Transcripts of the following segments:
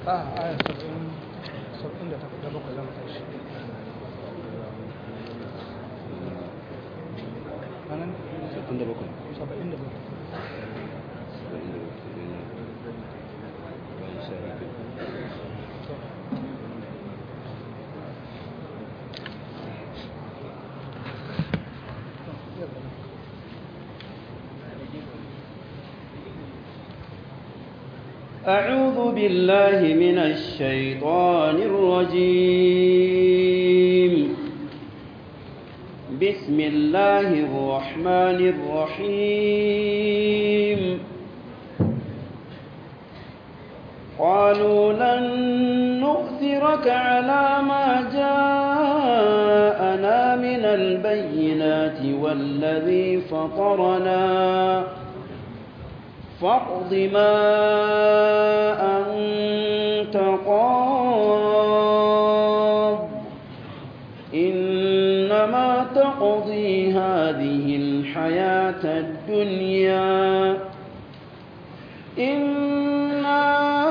a aya saba'in saba'in da da bakwai zama tashi anan Sittin da bakwai. saba'in da bakwai Bayan sha biyu. أعوذ بالله من الشيطان الرجيم بسم الله الرحمن الرحيم قالوا لن نؤثرك على ما جاءنا من البينات والذي فطرنا فاقض ما أنت قاض إنما تقضي هذه الحياة الدنيا إنا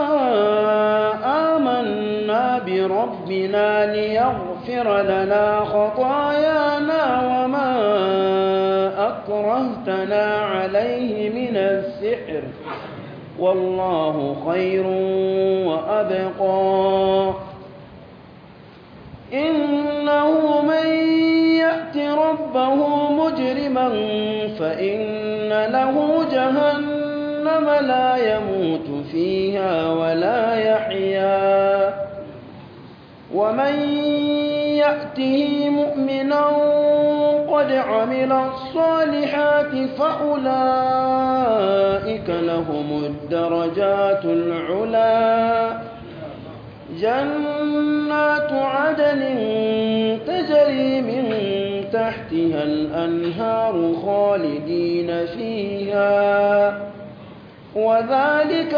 آمنا بربنا ليغفر لنا خطايانا وما أكرهتنا عليه من السحر والله خير وأبقى إنه من يأت ربه مجرما فإن له جهنم لا يموت فيها ولا يحيا ومن يأته مؤمنا قد عمل الصالحات فأولئك لهم الدرجات العلا جنات عدن تجري من تحتها الأنهار خالدين فيها وذلك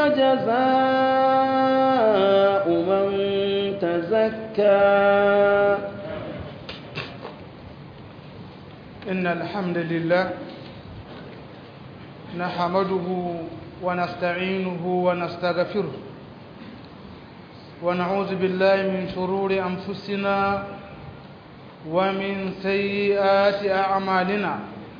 جزاء من تزكى إن الحمد لله نحمده ونستعينه ونستغفره ونعوذ بالله من شرور أنفسنا ومن سيئات أعمالنا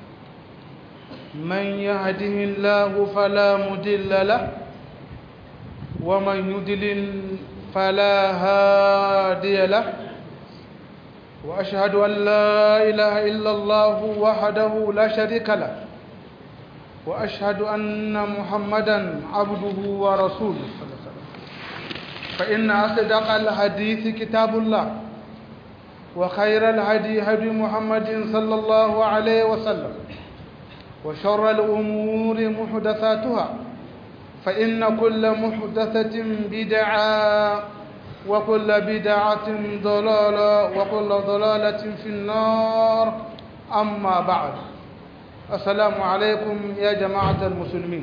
من يهده الله فلا مضل له ومن يضلل فلا هادي له وأشهد أن لا إله إلا الله وحده لا شريك له وأشهد أن محمدا عبده ورسوله فإن أصدق الحديث كتاب الله وخير الهدي هدي محمد صلى الله عليه وسلم وشر الأمور محدثاتها فإن كل محدثة بدعة وكل بدعة ضلالة وكل ضلالة في النار أما بعد السلام عليكم يا جماعة المسلمين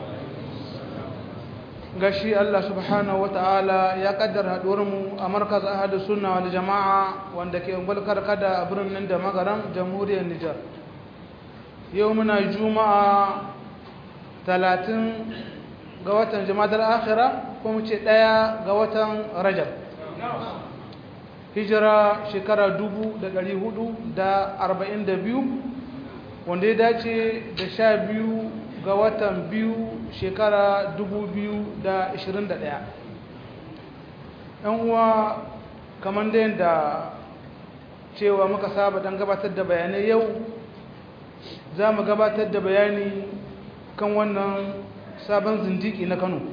gashi Allah subhanahu ta'ala ya kaddara mu a markaz ahadu sunna wal jama'a wanda ke ungulkar kada a birnin da magaram jamhuriyar Nijar yau muna juma'a 30 ga watan jama'ar akhira ko mu ce ɗaya ga watan rajab hijira shekara 442 wanda ya dace da sha biyu ga watan biyu shekara 2021 yan uwa kamar da yadda cewa muka saba don gabatar da bayanai yau za mu gabatar da bayani kan wannan sabon zindiki na kano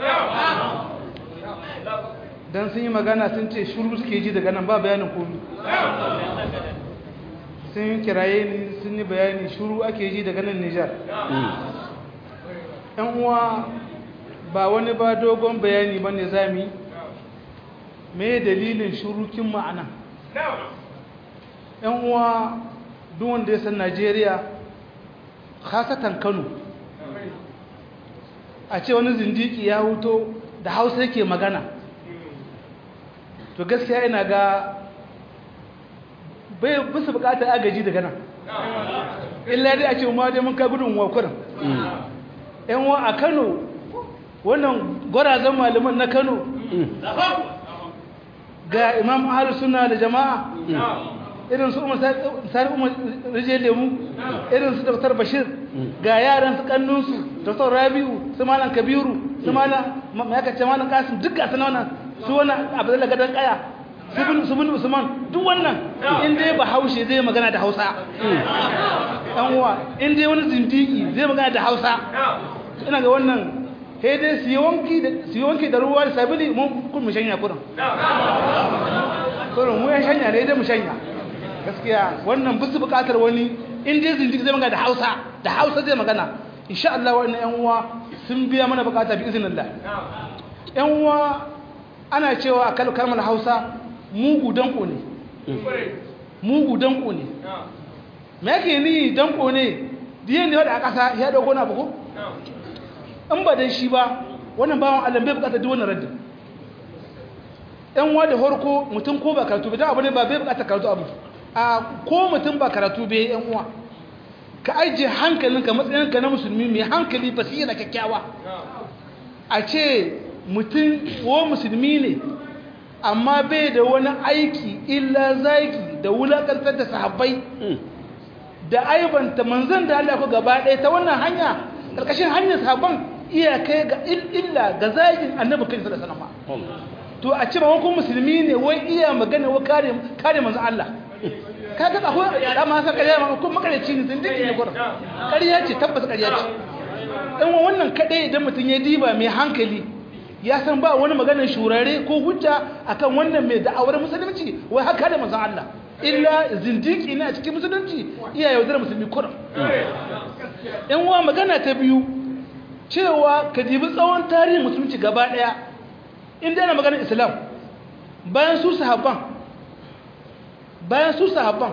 don sun yi magana sun ce shuru suke ji daga nan ba bayanin komi sun yi kiraye ni sun yi bayani shuru ake ji daga nan nijar yan uwa ba wani ba dogon bayani ba ne zami me dalilin shurukin ma'ana yan uwa duk wanda ya san najeriya khasatan kano a ce wani zindiki ya huto da hausa yake magana to gaskiya ina ga bai bisa bukatar agaji daga nan illa dai a ce ma dai mun kai gudun wakurin yan wa a kano wannan gwarazan malaman na kano ga imam ahalu suna da jama'a irin su umar sani umar rijiyar lemu irin su dr bashir ga yaran su kannunsu dr rabi'u su malam kabiru su malam mayakace malam kasim duk ga sana su wani abu da gadon kaya su bin usman duk wannan in dai ba haushe zai magana da hausa ɗan uwa in dai wani zindiki zai magana da hausa ina ga wannan sai dai su yi wanki da ruwa da sabili mun kun mu shanya kurin kurin mu ya shanya ne dai mu shanya gaskiya wannan bisu bukatar wani in dai zindiki zai magana da hausa da hausa zai magana insha Allah wa'annan yan uwa sun biya mana bukata bi iznillah yan uwa ana cewa a kalmar hausa mugu danko ne mugu danko ne me yake ni danko ne diyan ne wadda a ƙasa ya dauko na buku in ba dan shi ba wannan bawan Allah bai bukatar duk wannan raddin ɗan wa da horko mutum ko ba karatu bai dan abu ne ba bai bukatar karatu abu a ko mutum ba karatu bai yan uwa ka ajiye hankalinka matsayinka na musulmi mai hankali basira kyakkyawa a ce mutum ko musulmi ne amma bai da wani aiki illa zagi da wulakantar da sahabbai da aibanta manzan da Allah ku gaba ɗaya ta wannan hanya ƙarƙashin hanyar sahabban iya kai ga illa ga zagin annabi kai sallallahu alaihi wasallam to a ce ba wani musulmi ne wai iya magana wa kare kare manzan Allah ka ga akwai da ma sa ƙarya ma ko makareci ne sun dinki ne gurin ƙarya ce tabbas ƙarya ce dan wannan kadai idan mutum ya diba mai hankali ya san ba wani maganar shurare ko hujja akan wannan mai da'awar musulunci wai haka da manzon Allah illa zindiki ne a cikin musulunci iya yaudar musulmi kurum yan uwa magana ta biyu cewa ka dibi tsawon tarihin musulunci gaba daya inda yana maganar islam bayan su sahabban bayan su sahabban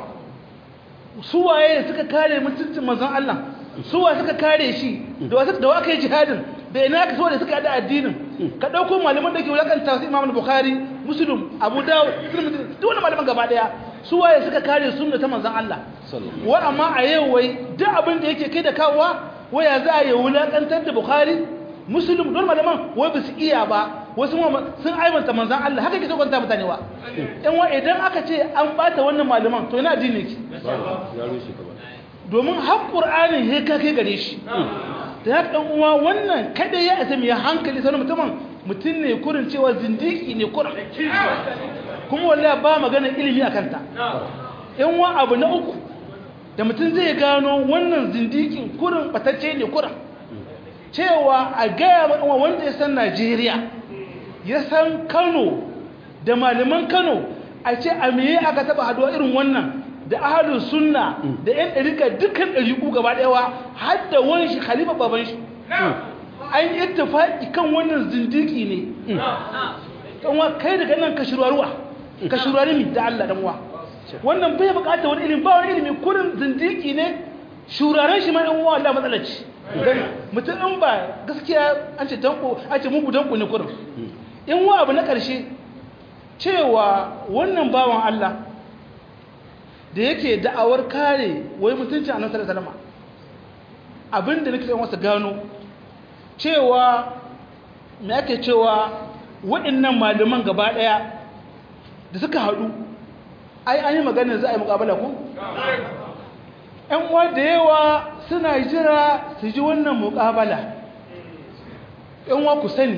su waye suka kare mutuncin manzon Allah su wa suka kare shi da wasu da aka yi jihadin da ina ka so da suka da addinin ka dauko malaman da ke wulakanta su Imam Bukhari Muslim Abu Dawud duk wani malaman gaba daya su waye suka kare sunna ta manzon Allah wa amma a yau wai duk abin da yake kai da kawowa waya za a yi wulakantar da Bukhari Muslim don malaman wai ba su iya ba wasu sun aibanta manzon Allah haka ke so kwanta mutane wa in wa idan aka ce an bata wannan malaman to ina addini ki domin har ƙur'anin ya kake gare shi da haka ɗan uwa wannan kada ya isa mai hankali sanar mutumin mutum ne kurin cewa zindiki ne kurin kuma wallahi ba magana ilimi a kanta yan wa abu na uku da mutum zai gano wannan zindikin kurin batacce ne kurin cewa a gaya wa wanda ya san najeriya ya san kano da malaman kano a ce a meye aka taba haduwa irin wannan da ahalin sunna da yan ɗarika dukkan ɗariƙu gaba ɗayawa har da wani shi khalifa baban shi an yi ittifaqi kan wannan zindiki ne kan wa kai daga nan ka shirwaruwa ka shirwari mi da Allah dan wa wannan bai buƙatar wani ilimi ba wani ilimi kurin zindiki ne shuraren shi ma ɗan uwa Allah matsala ce mutum in ba gaskiya an ce danko an ce mugu danko ne kurin in wa abu na ƙarshe cewa wannan bawan Allah da yake da'awar kare wai mutunci a nasarar salama abinda nake son wasu gano cewa me ake cewa waɗannan malaman gaba ɗaya da suka haɗu ai an yi maganin za a yi mukabala ku? ‘yan uwa da yawa suna jira su ji wannan mukabala ‘yan uwa ku sani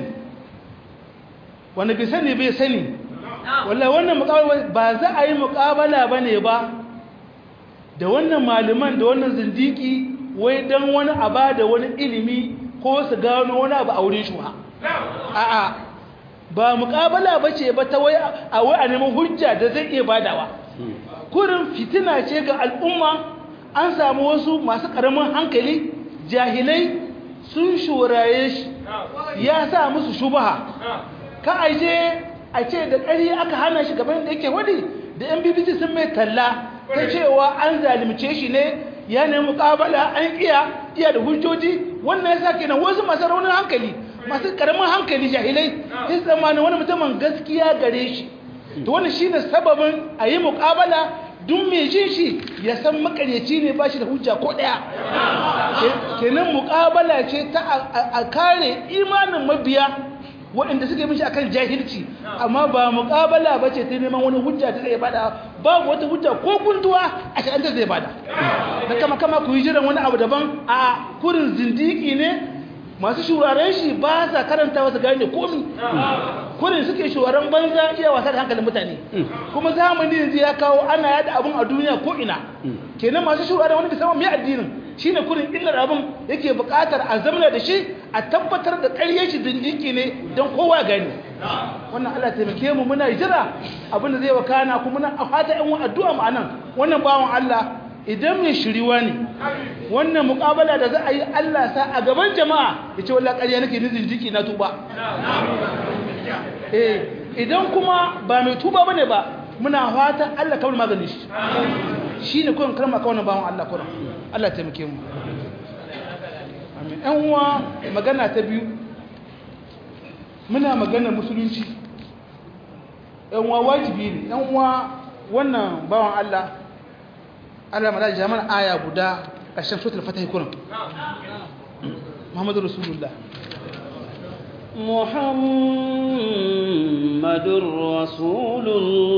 wanda bai sani bai sani wallah wannan mukabala ba za a yi mukabala ba ne ba da wannan malaman da wannan zindiki wai don wani aba da wani ilimi ko su gano wani abu a wurin shuha a'a ba mukabala ba ce ba ta wai a wai a neman hujja da zai iya badawa kurin fitina ce ga al'umma an samu wasu masu karamin hankali jahilai sun shuraye shi ya sa musu shubaha ka aje a ce da ƙari aka hana shi gaban da yake wadi da yan bbc sun mai talla ta cewa an zalimce shi ne ya nemi mukabala an iya iya da hujjoji wannan ya sa kenan wasu masu raunin hankali masu karamin hankali jahilai sai tsammanin wani mutumin gaskiya gare shi to wannan shine sababin a yi mukabala duk mai jin shi ya san makaryaci ne ba shi da hujja ko ɗaya kenan muƙabala ce ta a kare imanin mabiya waɗanda suke mishi akan jahilci amma ba muƙabala ba ce ta neman wani hujja ta zai bada babu wata hujja ko gunduwa a sha'anta zai bada da kama kama ku yi jiran wani abu daban a kurin zindiki ne masu shuraren shi ba sa karanta wasu gane komi kurin suke shuraren banza iya wasa da hankalin mutane kuma zamani yanzu ya kawo ana yada abun a duniya ko ina kenan masu shuraren wani bisaman mai addinin shine kurin illar abin yake buƙatar a zamana da shi a tabbatar da ƙarye shi dindiki ne don kowa gani wannan Allah taimake mu muna jira abin da zai wakana kuma muna fata ɗan addu'a mu anan wannan bawan Allah idan mai shiriwa ne wannan muƙabala da za a yi Allah sa a gaban jama'a ya ce wallahi ƙarya nake ni dindiki na tuba eh idan kuma ba mai tuba bane ba muna fata Allah kawai maganin shi shine kullum kalma kawai bawan Allah kullum Allah taimake mu amin ɗan uwa magana ta biyu muna magana musulunci ɗan uwa wajibi ne ɗan uwa wannan bawan Allah Allah ma da jama'a aya guda ƙarshen suratul fatih kullum Muhammadu Rasulullah محمد رسول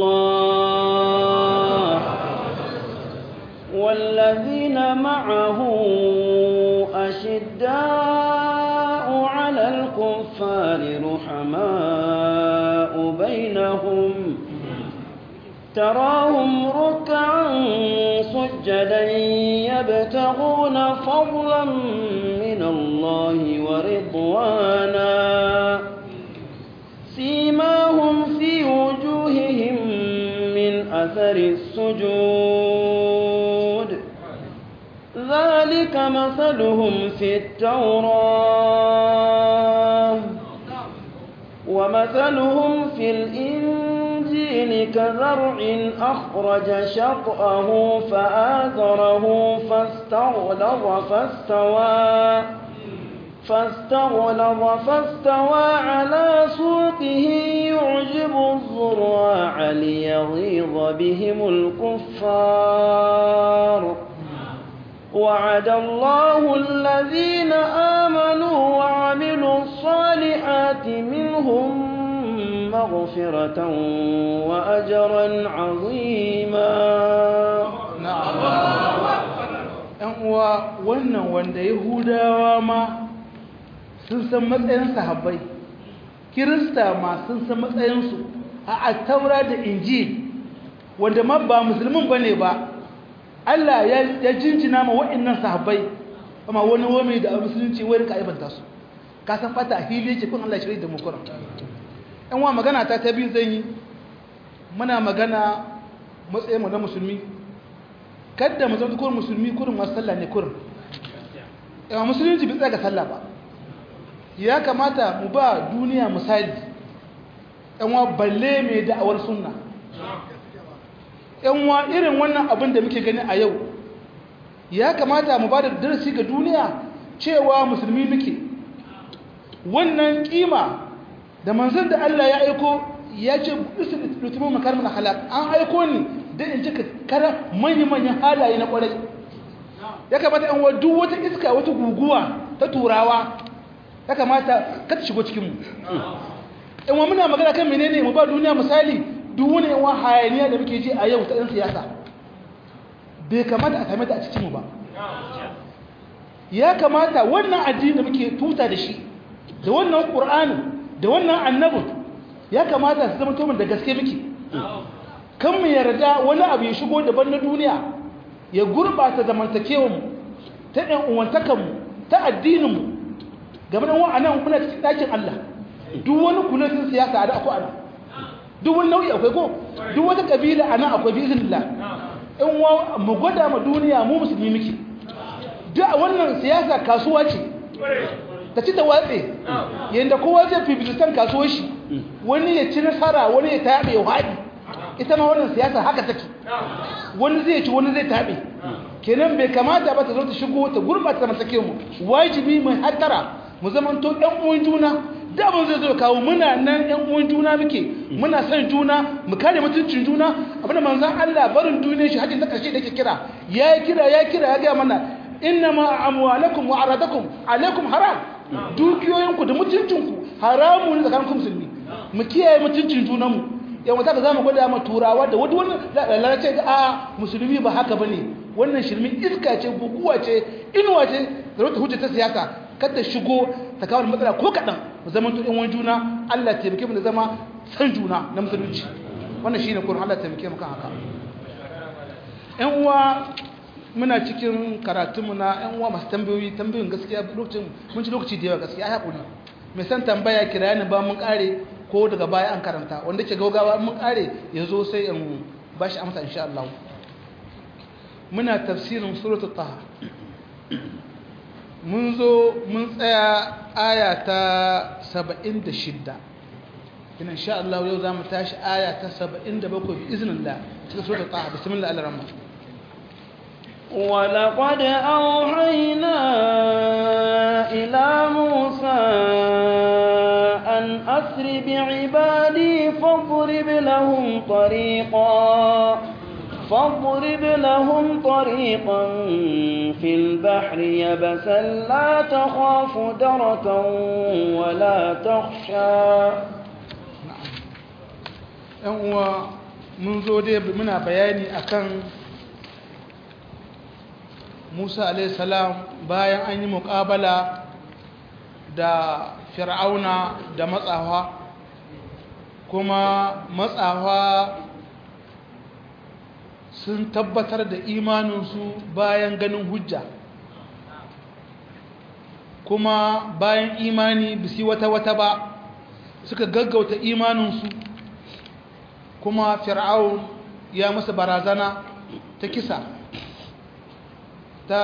الله والذين معه أشداء على الكفار رحماء بينهم تراهم ركعا سجدا يبتغون فضلا من الله ورضوانا سيماهم في وجوههم من أثر السجود ذلك مثلهم في التوراة ومثلهم في الإنجيل كزرع أخرج شطأه فآثره فاستغلظ فاستوى فاستغلظ فاستوى على سوقه يعجب الزراع ليغيظ بهم الكفار وعد الله الذين آمنوا وعملوا الصالحات منهم مغفرة وأجرا عظيما ‘yan uwa wannan wanda yahudawa ma sun san matsayin sahabbai kirista ma sun san matsayinsu a attaura da inji wanda ma ba musulmin ba ne ba Allah ya jinjina ma waɗannan sahabbai amma wani wame da a musulunci wai rika aibanta su ka san fata a fili yake kun Allah shirya da mu kuran ɗan wa magana ta ta biyu zan yi muna magana matsayin mu na musulmi kadda mu zama kurin musulmi kurin masu sallah ne kurin yawa musulunci bai tsaya ga sallah ba ya kamata mu ba duniya misali yanwa balle mai da'awar sunna yanwa irin wannan abin da muke gani a yau ya kamata mu ba da darasi ga duniya cewa musulmi muke wannan kima da manzon da Allah ya aiko ya ce lutumin makarmin halak an aiko ni don in cika kara manya-manyan halaye na kwarai ya kamata yan wa duk wata iska wata guguwa ta turawa ya kamata ka ta shigo cikinmu yan wa muna magana kan menene mu ba duniya misali duk wani yan wa hayaniya da muke ji a yau ta yan siyasa bai kamata a same ta a cikinmu ba ya kamata wannan addini da muke tuta da shi da wannan ƙur'ani da wannan annabin ya kamata su zama tomin da gaske muke kan mu yarda wani abu ya shigo daban na duniya ya gurɓata zamantakewanmu ta ɗan uwantakanmu ta addininmu game da wa'anan kuna cikin ɗakin Allah duk wani kuletin siyasa a da akwai ana duk wani nau'i akwai ko duk wata ƙabila a nan akwai bizinillah in wa mu gwada ma duniya mu musulmi muke duk wannan siyasa kasuwa ce ta ci ta watse yadda kowa zai fifilistan kasuwar shi wani ya ci nasara wani ya taɓe ya haɗi ita ma wannan siyasa haka take wani zai ci wani zai taɓe kenan bai kamata ba ta zo ta shigo ta gurɓata masake mu wajibi mai hattara mu zamanto ɗan uwan juna da abin zai zo kawo muna nan yan uwan juna muke muna son juna mu kare mutuncin juna abinda manzon Allah barin duniyar shi hajjin ta karshe da yake kira ya kira ya kira ya ga mana inna ma amwalakum wa aradakum alaikum haram dukiyoyinku da mutuncinku haramu ne tsakanin musulmi mu kiyaye mutuncin junanmu yawan ta za mu gwada ma turawa da wani wani lalace ga a musulmi ba haka bane wannan shirmin iska ce guguwa ce inuwa ce da wata hujja ta siyasa kada shigo ta kawo matsala ko kaɗan mu zama to wani juna Allah ya taimake mu da zama san juna na musulunci wannan shine kurin Allah ya taimake mu kan haka ƴan uwa muna cikin karatunmu na ƴan uwa masu tambayoyi tambayoyin gaskiya lokacin mun ci lokaci da yawa gaskiya ai hakuri mai san tambaya kira ni ba mun kare ko daga baya an karanta wanda ke gaugawa mun kare yazo sai in bashi amsa insha Allah muna tafsirin suratul taha mun zo mun tsaya aya ta 76 ina insha Allah yau zamu tashi aya ta 77 bi iznillah cikin suratul taha bismillah ar-rahman ولقد أوحينا إلى موسى أن أسر بعبادي فاضرب لهم طريقا فاضرب لهم طريقا في البحر يبسا لا تخاف دركا ولا تخشى نعم منذ دي منا بياني أكن Musa salam bayan an yi muƙabala da fir'auna da matsawa kuma matsawa sun tabbatar da imaninsu bayan ganin hujja kuma bayan imani bisi wata-wata ba suka gaggauta imaninsu kuma fir'aun ya masa barazana ta kisa ta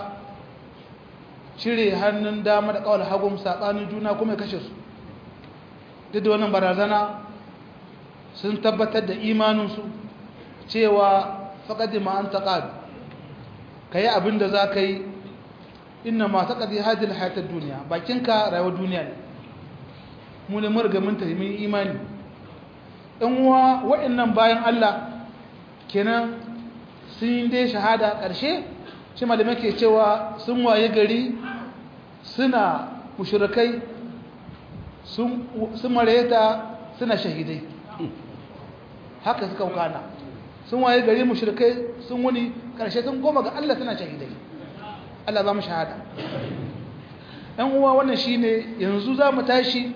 cire hannun dama da kawal hagun saɓanin juna kuma ya kashe su duk da wannan barazana sun tabbatar da imaninsu cewa faƙaɗi ma'an taƙad ka yi abin da za ka yi ina ma taƙaɗi hajjil hayatar duniya bakinka rayuwar duniya ne mu ne murgamin tahimin imani ɗan uwa waɗannan bayan allah kenan sun yi dai shahada ƙarshe shi malamai ke cewa sun waye gari suna mushrikai sun mareta suna shahidai haka suka kana sun waye gari mushrikai sun wuni karshe sun goma ga Allah suna shahidai Allah za mu shahada ɗan uwa wannan shine yanzu za mu tashi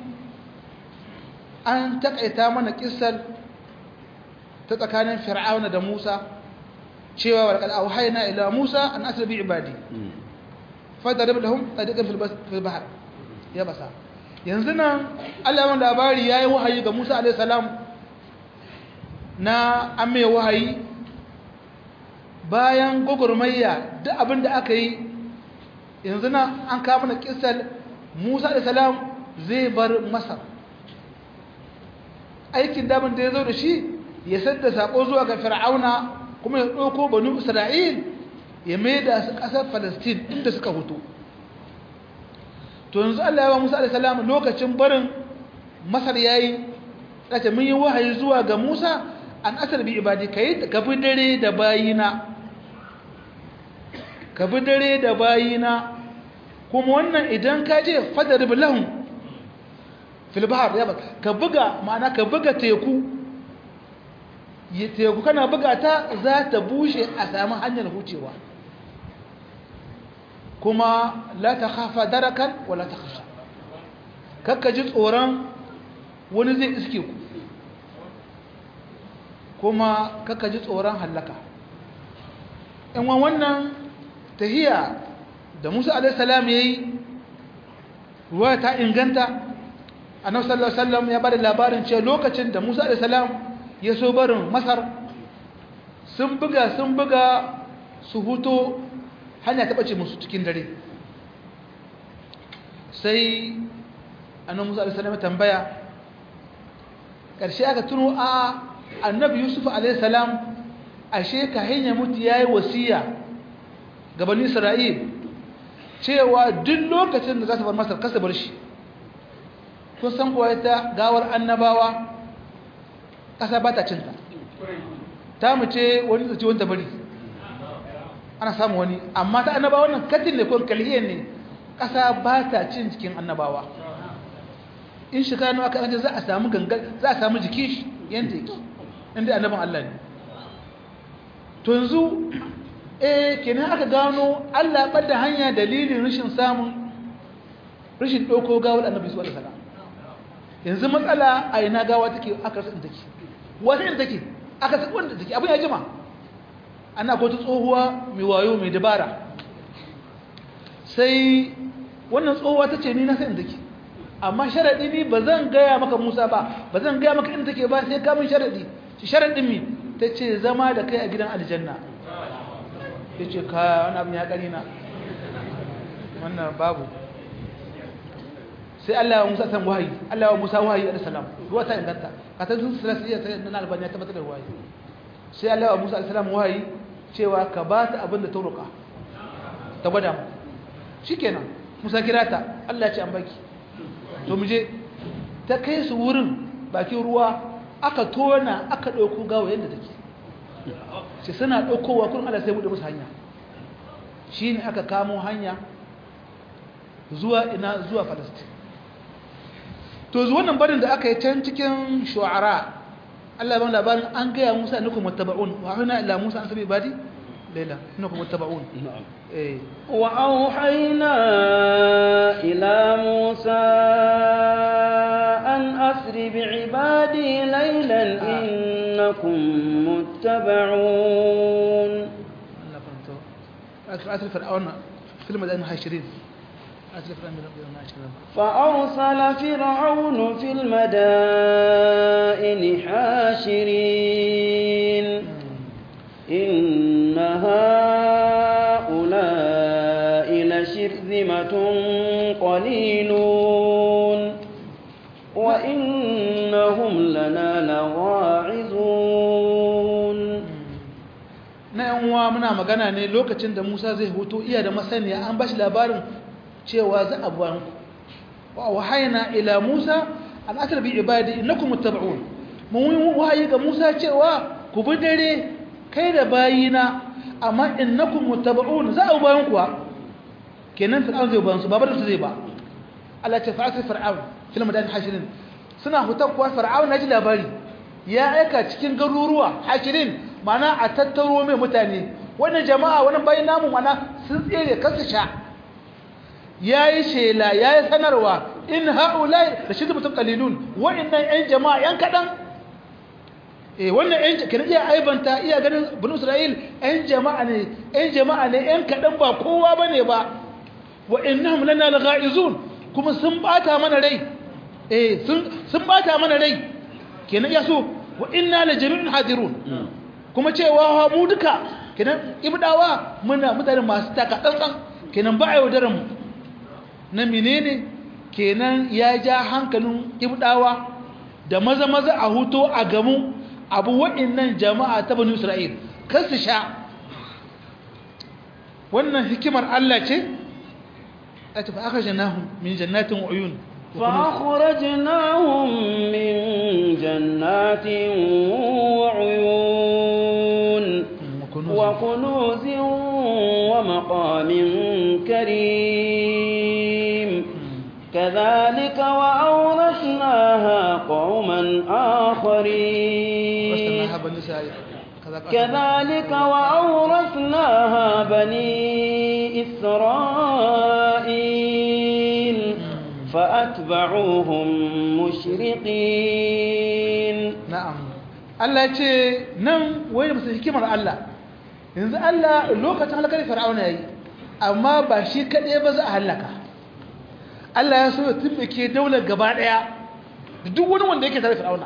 an takaita mana kissar ta tsakanin fir'auna da Musa cewa wa laqad awhayna ila Musa an asra bi ibadi fadarib lahum tariqan fil bahr ya basa yanzu nan Allah wanda labari yayi wahayi ga Musa alayhi salam na amme wahayi bayan gogurmayya duk abinda aka yi yanzu nan an kawo mana kissar Musa alayhi salam zai bar Masar aikin damin da ya zo da shi ya sadda sako zuwa ga fir'auna kuma ya ɗauko banu isra'il ya mai da su ƙasar falastin inda suka hutu to yanzu allah ya wa musa alisalam lokacin barin masar ya yi ɗace mun yi wahayi zuwa ga musa an asar bi ibadi ka yi ka bi dare da bayina ka bi dare da bayina kuma wannan idan ka je fadar bilahun filbahar ya ka buga ma'ana ka buga teku teku kana buga ta za ta bushe a sami hanyar hucewa kuma la ta kafa darakan wala ta kasha kakka ji tsoron wani zai iske ku kuma kakka ji tsoron hallaka in wannan tahiya da musa alaihissalam ya yi ruwa ta inganta annabi sallallahu alaihi wasallam ya bada labarin cewa lokacin da musa alaihissalam ya so barin masar sun buga sun buga su huto hanya ta ɓace musu cikin dare sai annan musa alisalam tambaya ƙarshe aka tuno a annabi yusuf alaihissalam ashe ka hanya mutu ya yi wasiya gabanin isra'il cewa duk lokacin da za su bar masar kasa bar shi kun san kuwa ita gawar annabawa ƙasa ba ta cinta ta mu ce wani zaci wanda bari ana samu wani amma ta annabawa nan katin ne ko kalhiyar ne ƙasa ba ta cin jikin annabawa in shekara nawa aka za a samu gangan za a samu jikin shi yanda yake inda annabin Allah ne to yanzu eh kenan aka gano Allah ɓadda hanya dalilin rashin samun rashin ɗauko gawar annabi su alaihi salam yanzu matsala a ina gawa take aka rasa take wata inda take aka rasa wanda take abin ya jima ana ko ta tsohuwa mai wayo mai dabara sai wannan tsohuwa ta ce ni na san take amma sharaɗi ni ba zan gaya maka musa ba ba zan gaya maka inda take ba sai kamun sharaɗi shi sharaɗin mi ta ce zama da kai a gidan aljanna ya ce ka wani abin ya ƙari na wannan babu sai Allah ya Musa san wahayi Allah ya Musa wahayi alaihi salam ruwa ta inganta ka ta sun silasiya ta nan albani ya tabbatar da wahayi sai Allah ya Musa alaihi salam wahayi cewa ka ba ta abin da ta roƙa ta gwada mu shikenan Musa kira ta Allah ya ce an baki to mu je ta kai su wurin bakin ruwa aka tona aka ɗauko gawa yadda take sai suna ɗaukowa kun Allah sai buɗe musu hanya shi ne aka kamo hanya zuwa ina zuwa falastin to zuwa wannan barin da aka yi can cikin shu'ara Allah ya ban labarin an gaya Musa innakum muttaba'un wa hana ila Musa an sabi badi laila innakum muttaba'un eh wa auhayna ila Musa an asri bi'ibadi laylan innakum muttaba'un Allah farto asr fir'auna film da 20 فأرسل فرعون في المدائن حاشرين إن هؤلاء لشرذمة قليلون وإنهم لنا لواعظون na yan uwa muna magana ne lokacin da Musa zai huto iya da masaniya an bashi labarin cewa za a buwan wa wahayna ila Musa an asr bi ibadi innakum muttaba'un mun wahayi ga Musa cewa ku bi dare kai da bayina amma innakum muttaba'un za a bayan kuwa kenan fir'aun zai bayan su babar su zai ba Allah ta fa'ata fir'aun fil madan hashirin suna hutar kuwa fir'aun naji labari ya aika cikin garuruwa hashirin mana a tattaro mai mutane wannan jama'a wannan bayin namu mana sun tsere kansu sha yayi shela yayi sanarwa in haulai da shi mutum qalilun wa'annan yan jama'a yan kadan eh wannan yan kin iya aibanta iya ganin banu isra'il yan jama'a ne yan jama'a ne yan kadan ba kowa bane ba wa innahum lana laghaizun kuma sun bata mana rai eh sun sun bata mana rai kenan ya so wa inna la jami'un hadirun kuma cewa mu duka kenan ibdawa muna mutane masu taka tsantsan kenan ba a yaudaran mu na menene kenan ya ja hankalin ibdawa da maza maza a huto a gamu abu wa'annan jama'a ta bani isra'il kan su sha wannan hikimar Allah ce a tafi aka janahun min jannatin uyun فأخرجناهم من جنات وعيون وكنوز ومقام كريم كذلك وأورثناها قوما آخرين كذلك وأورثناها بني إسرائيل فأتبعوهم مشرقين نعم Allah ce nan wai da musu hikimar Allah yanzu Allah lokacin halakar fir'auna yayi amma ba shi kaɗai ba za a halaka Allah ya so ya tumbake daular gaba ɗaya da duk wani wanda yake tare fir'auna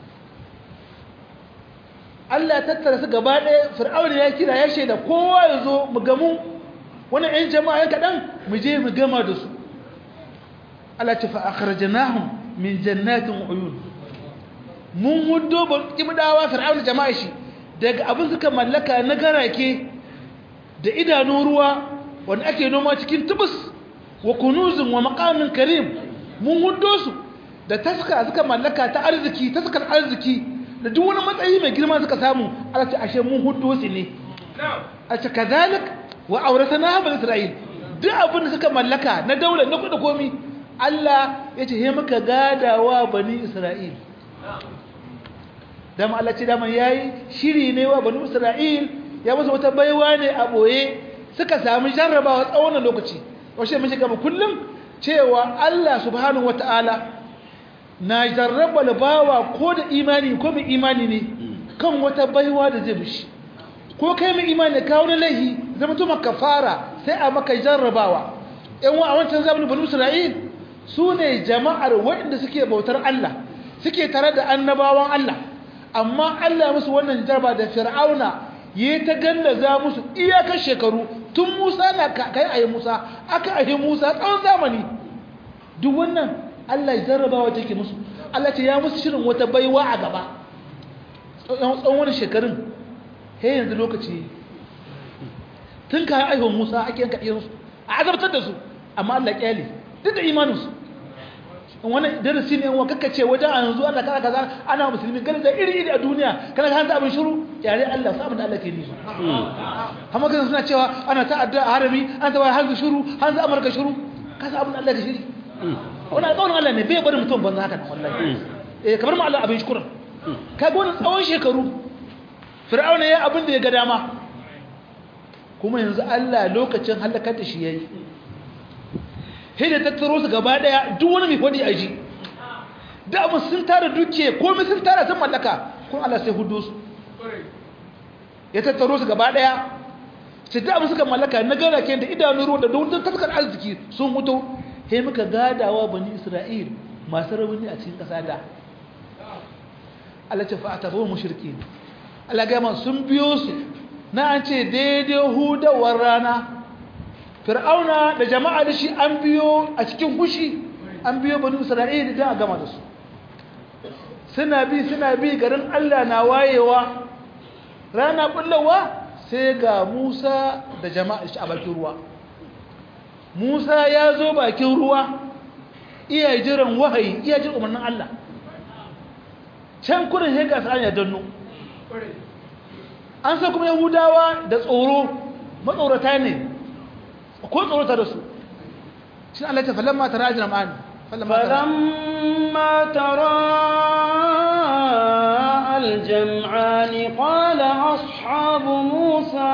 Allah ya tattara su gaba ɗaya fir'auna ya kira ya shaida kowa ya zo mu gamu wani ƴan jama'a yan kaɗan mu je mu gama da su Allah ce fa akhrajnahum min jannatin uyun mun hudo ba ibdawa fir'auna jama'a shi daga abin suka mallaka na garake da idanun ruwa wanda ake noma cikin tubus wa kunuzin wa maqamin karim mun hudo su da taska suka mallaka ta arziki taskar arziki da duk wani matsayi mai girma suka samu Allah ce ashe mun hudu su ne a ce kazalik wa auratana bani isra'il duk abin da suka mallaka na daular na kuɗi komi Allah ya ce he muka gadawa bani isra'il dama Allah ce dama yayi shiri ne wa bani isra'il ya musu wata baiwa ne a boye suka samu jarrabawa tsawon lokaci washe mun shiga kullum cewa Allah subhanahu wataala na jarraba bawa ko da imani ko mai imani ne kan wata baiwa da zai bishi ko kai mai imani ka wani laihi zama tuma kafara sai a maka jarrabawa yan wa a wancan zamanin bani isra'il su ne jama'ar waɗanda suke bautar Allah suke tare da annabawan Allah amma Allah musu wannan jarba da fir'auna ya ta gallaza musu iyakar shekaru tun musa na kai ayi musa aka ayi musa tsawon zamani duk wannan Allah ya jarrabawa take musu Allah ce ya musu shirin wata baiwa a gaba tsawon wani shekarun he yanzu lokaci tun kayan aihuwar musa ake yanka ɗiyansu a azabtar da su amma Allah ƙyale duk da imaninsu in wani darasi ne wa kakka ce wajen a yanzu Allah kaza kaza ana musulmi gani da iri iri a duniya kana ka abin shiru yare Allah su abin da Allah ke nisu amma kan suna cewa ana ta'adda a harami an ta hanzu shiru hanzu amurka shiru kasa abin da Allah ke shiri wani alƙawarin Allah ne bai bari mutum banza haka nan wallahi eh kamar ma Allah abin shukuran ka ga wani tsawon shekaru fir'auna ya abin da ya ga dama kuma yanzu Allah lokacin halakar da shi yayi sai da tattaro su gaba daya duk wani mai fadi a ji da abin sun tara duke komai sun tara sun mallaka kuma Allah sai hudu su ya tattaro su gaba daya sai da abin suka mallaka na gara ke da idanun ruwa da don taskar arziki sun hutu sai muka gadawa bani Isra'il masu rauni a cikin ƙasa da Allah ce fa atabu mushriki Allah ga man sun biyo su na an ce daidai hudawar rana fir'auna da jama'a da shi an biyo a cikin hushi an biyo bani isra'ila da a gama da su suna bi suna bi garin allah na wayewa rana bullawa sai ga musa da jama'a shi a bakin ruwa musa ya zo bakin ruwa iya jiran wahayi iya jin umarnin allah can kudin hega su ya danno an sa kuma yahudawa da tsoro matsorata ne ko tsorota da su shi Allah ta falamma tara ajran ma'an falamma tara aljam'an qala ashabu musa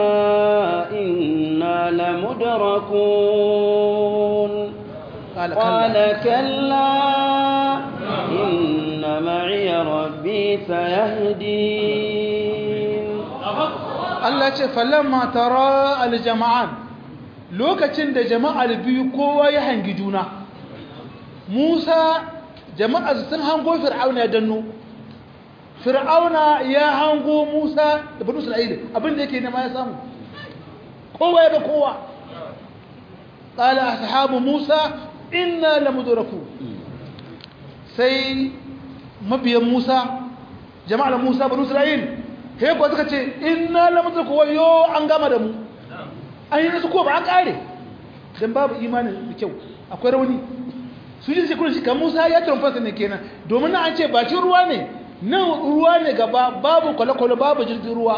inna lamudrakun qala kalla inna ma'iya rabbi sayahdin Allah ce falamma tara aljam'an lokacin da jama'ar biyu kowa ya hangi juna musa jama'ar sun hango fir'auna ya danno fir'auna ya hango musa da banu isra'ila abinda yake nema ya samu kowa ya ga kowa qala ashabu musa inna lamudraku sai mabiyan musa jama'ar musa banu isra'ila he ko suka ce inna lamudraku wayo an gama da mu an yi nasu ko ba an kare don babu imanin da kyau akwai rauni su ji shekaru shi kan musa ya trumfansa ne kenan domin na an ce bakin ruwa ne nan ruwa ne gaba babu kwale-kwale babu jirgin ruwa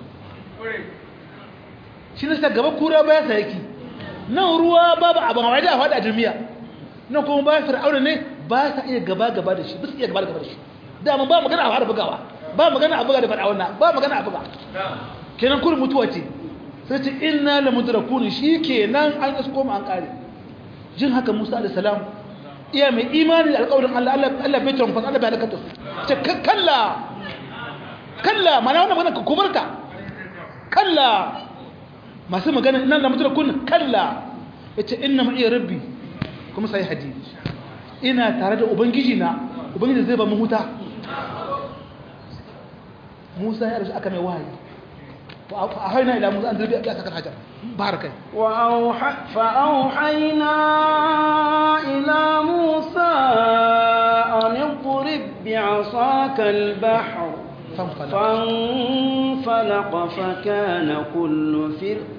shi ne gaba kura baya sa yake nan ruwa babu abin hawa da a faɗa jirmiya nan kuma bayan fir'auna ne ba sa iya gaba-gaba da shi ba su iya gaba-gaba da shi dama ba magana a fara bugawa ba magana a buga da fir'auna ba magana a buga kenan kurin mutuwa ce sai ce inna la mudrakun shikenan an isko mu an kare jin haka Musa alayhi salam iya mai imani da alƙawarin Allah Allah Allah bai tantance Allah bai halaka su ce kalla kalla mana wannan magana kubarka kalla masu magana inna la mudrakun kalla yace inna ma'i rabbi kuma sai hadisi ina tare da ubangiji na ubangiji zai ba mu huta Musa ya rasu aka mai wahayi فأوحينا إلى موسى أن تلبي أبياتك الحجر بارك وأوحى فأوحينا إلى موسى أن اضرب بعصاك البحر فانفلق, فانفلق فكان كل فرق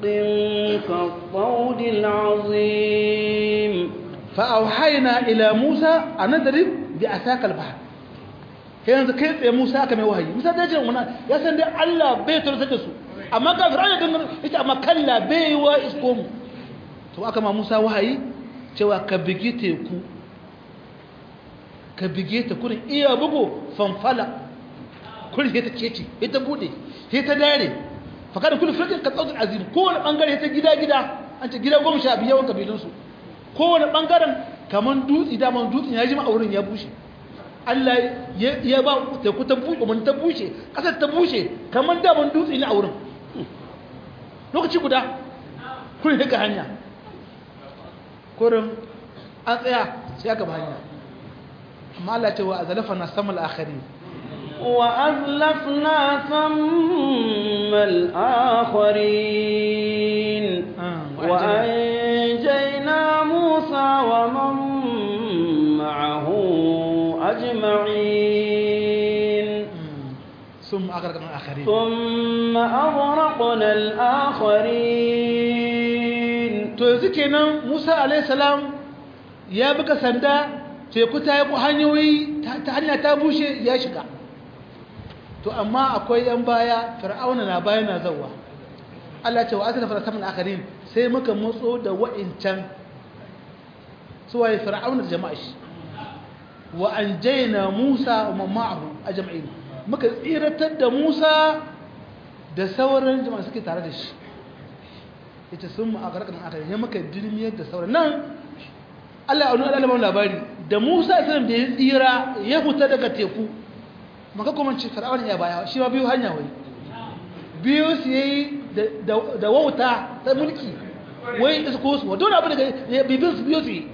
كالطود العظيم فأوحينا إلى موسى أن نضرب bi asakal bahr yanzu kai tsaye Musa aka mai wahayi Musa da ce wannan ya san dai Allah bai turta da su amma ga Fir'auna dan yace amma kalla bai wa isko mu to aka ma Musa wahayi cewa ka bigi teku ka bige ta kurin iya bugu fanfala kurin sai ta kece sai ta bude sai ta dare faka da kullum firkin ka tsautar azim kowane bangare ta gida gida an ce gida goma sha biyu yawan kabilunsu kowane bangaren kamar dutse daman dutsen ya ji ma'aurin ya bushe Allah ya ba teku ta bushe mun ta bushe kasar ta bushe kamar daman dutse ne a wurin lokaci guda kurin daga hanya kurin an tsaya sai aka ba hanya amma Allah ce wa azalafa na samal akhari وأزلفنا ثم الآخرين وأنجينا موسى ومن معه أجمعين ثم أغرقنا الآخرين ثم أغرقنا الآخرين to yanzu kenan Musa alayhi salam ya buga sanda teku ta yi hanyoyi ta hanya ta bushe ya shiga to amma akwai yan baya fir'auna na baya na zawa Allah ce wa asala fara saman akarin sai muka motso da wa'incan suwaye fir'auna da jama'a shi wa anjayna Musa wa ma'ahu ajma'in muka tsiratar da Musa da sauran jama'a suke tare da shi yace sun mu akarkan akarin ya muka dirmiyar da sauran nan Allah ya nuna Allah labari da Musa sallallahu da ya tsira ya fita daga teku maka kuma ce fir'aun ya baya shi ma biyu hanya wai biyu su yayi da wauta ta mulki wai isko su wato abu daga bibin su biyu su yi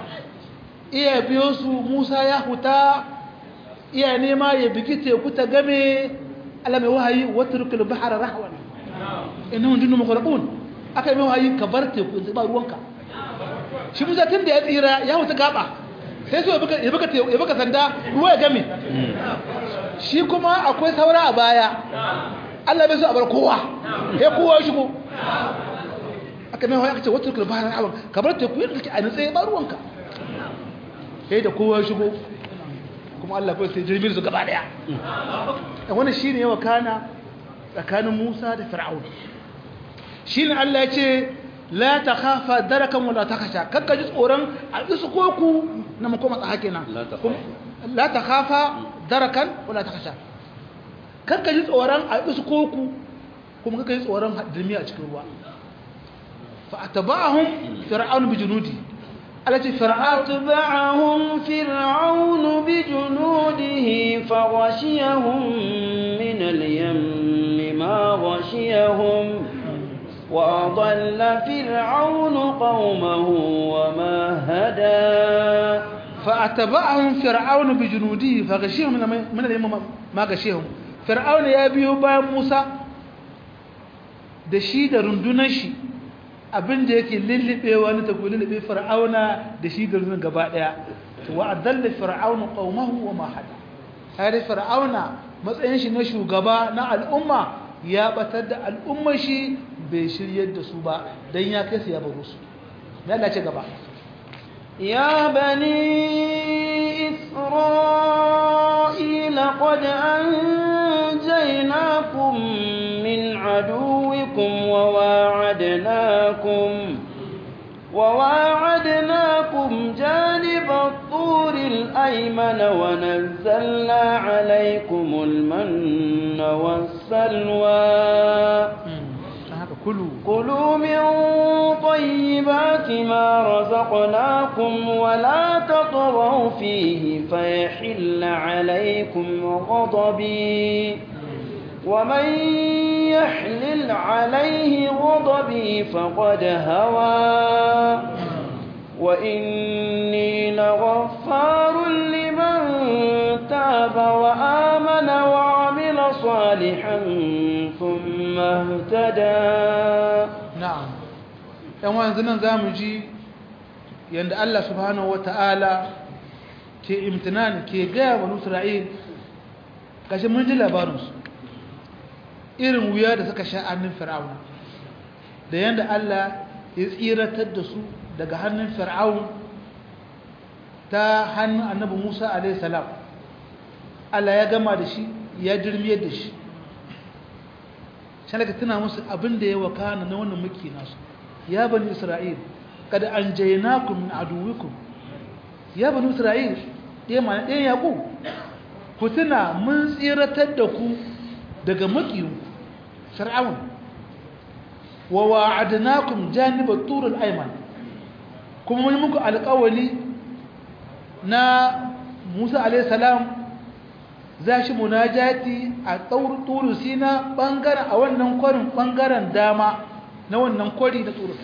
iya biyo su Musa ya huta iya nema ya bigi teku ta game Allah mai wahayi watrukul bahra rahwan innahum junnu mughraqun aka yi mai wahayi ka bar teku ba ruwanka shi Musa tun da ya tsira ya huta gaba sai so ya baka sanda ruwa ya game shi kuma akwai saura a baya Allah bai so a bar kowa ya kowa shigo aka mai aka ce wata rukun bayan awon kamar teku yadda kake a nutse ba ruwanka sai da kowa shigo kuma Allah bai sai jirgin su gaba daya wani shi ne yawa kana tsakanin Musa da Fir'aun shi ne Allah ya ce la ta khafa darakan wala ta kasha kakka ji tsoron a isu koku na makoma tsaha kenan la ta khafa darakan wala ta kasha kakka ji tsoron a isu koku kuma kakka ji tsoron dirmi a cikin ruwa fa atba'ahum fir'aun bi junudi alati fir'aun atba'ahum fir'aun bi junudihi fa ghashiyahum min al-yammi ma ghashiyahum وأضل فرعون قومه وما هدى فأتبعهم فرعون بجنوده فغشيهم من اليم ما غشيهم فرعون يا بيو با موسى da shi da rundunar shi abin da yake lullubewa ne ta ku lullube fir'auna da shi da rundunar gaba daya wa adalla fir'auna qaumahu wa ma hada har fir'auna matsayin shi na shugaba na al'umma ya batar da al'ummar shi bai shiryar da su ba don ya kai su ya baro su ya dace gaba ya bani isra'ila qad anjaynakum min aduwikum wa wa'adnakum وواعدناكم جانب الطور الأيمن ونزلنا عليكم المن والسلوى كلوا كلوا من طيبات ما رزقناكم ولا تطغوا فيه فيحل عليكم غضبي ومن يحلل عليه غضبي فقد هوى وإني لغفار لمن تاب وآمن وعمل صالحا ثم اهتدى na'am yan wanzu nan zamu ji yanda Allah subhanahu wataala ke imtinan ke gaya wa Isra'il kashi mun ji labarin su irin wuya da suka sha hannun Fir'auna da yanda Allah ya tsiratar da su daga hannun Fir'aun ta ta hannun annabi Musa alaihi salam Allah ya gama da shi ya dirmiyar da shi shalaka tuna musu abin da ya wakana na wannan muke nasu ya bani isra'il kada anjaynakum min aduwikum ya bani isra'il ɗaya ma ɗaya yaƙo ku tuna mun tsiratar da ku daga makiyu fir'aun wa wa'adnakum janibat turul ayman kuma mun muku alƙawali na Musa alayhi salam za shi munajati a turu sina bangaren a wannan kwarin bangaren dama na wannan kwari da turu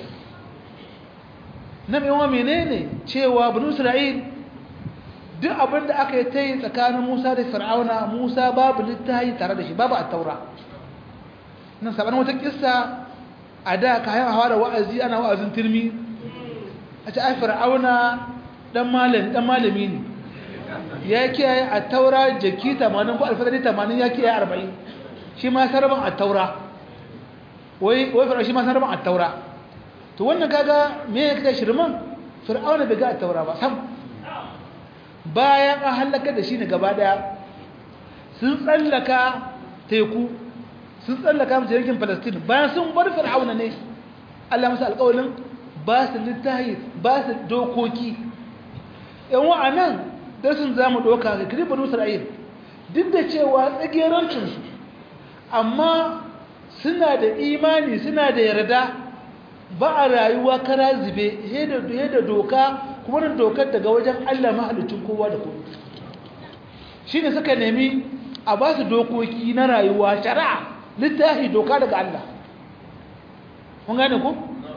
na mewa menene cewa banu isra'il duk abin da aka yi ta yi tsakanin musa da fir'auna musa babu littahi tare da shi babu a taura nan saban wata kissa a da kayan hawa da wa'azi ana wa'azin turmi a ce ai fir'auna dan malami ne ya kiyaye a taura jaki 80 ko alfadari 80 ya kiyaye 40 shi ma sarban a taura wai wai fir'auna shi ma sarban a taura to wannan kaga me ya kaga shirman fir'auna bai ga a taura ba sam bayan an halaka da shi ne gaba daya sun tsallaka teku sun tsallaka mace yankin palestine bayan sun bar fir'auna ne allah musu alƙawalin ba su littahi ba su dokoki yan wa'anan darsin za mu ɗauka ga kirifin isra'il duk da cewa tsagerancinsu amma suna da imani suna da yarda ba a rayuwa kara zube da doka kuma da dokar daga wajen allah mahalicin kowa da kowa shi ne suka nemi a ba su dokoki na rayuwa shari'a littafi doka daga allah kun gane ku?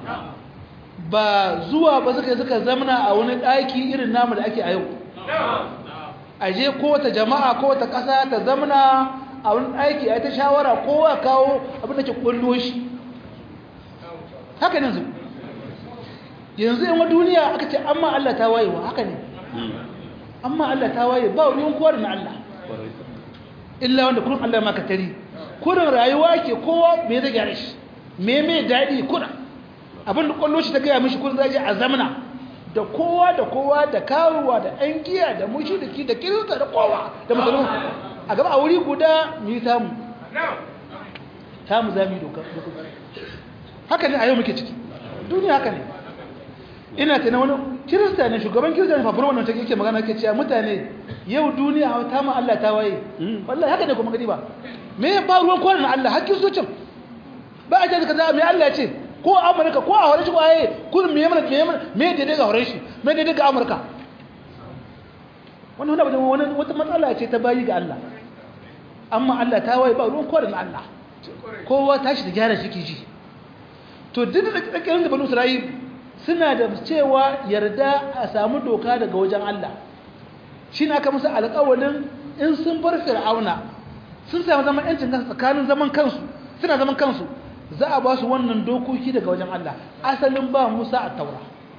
ba zuwa ba suka suka zamana a wani ɗaki irin namu da ake a yau a je kowata jama'a kowata ƙasa ta zamana a wani ɗaki a ta shawara kowa kawo abin da ke ƙwallo shi haka ne yanzu yanzu yan duniya aka ce amma Allah ta wayewa haka ne amma Allah ta waye ba ruwan kowa da na Allah illa wanda kurin Allah maka tari kurin rayuwa ke kowa me zai gyara shi me me daɗi kurin abin da kwallo shi ta gaya mishi kun zaje a zamana da kowa da kowa da karuwa da ɗan giya da mushiriki da kirista da kowa da musulmi a gaba a wuri guda mu yi samu samu za mu yi doka haka ne a yau muke ciki duniya haka ne ina ta na wani kirista ne shugaban kirista ne fafura wannan take yake magana ke cewa mutane yau duniya ta ma Allah ta waye wallahi haka ne kuma gadi ba me ya ba ruwan kwanan Allah hakkin zuciyar ba a ce ka za me Allah ya ce ko amurka ko a horon shi kwaye kudin me yamma me yamma me daidai ga horon shi me daidai ga amurka wannan wani wani wata matsala ce ta bayi ga Allah amma Allah ta waye ba ruwan kwarin Allah kowa tashi da gyara shi ji to duk da tsakanin da banu Isra'il suna da cewa yarda a samu doka daga wajen Allah shi na aka musu alƙawalin in sun bar fir'auna sun samu zaman yancin kansu tsakanin zaman kansu suna zaman kansu za a ba su wannan dokoki daga wajen Allah asalin ba Musa a taura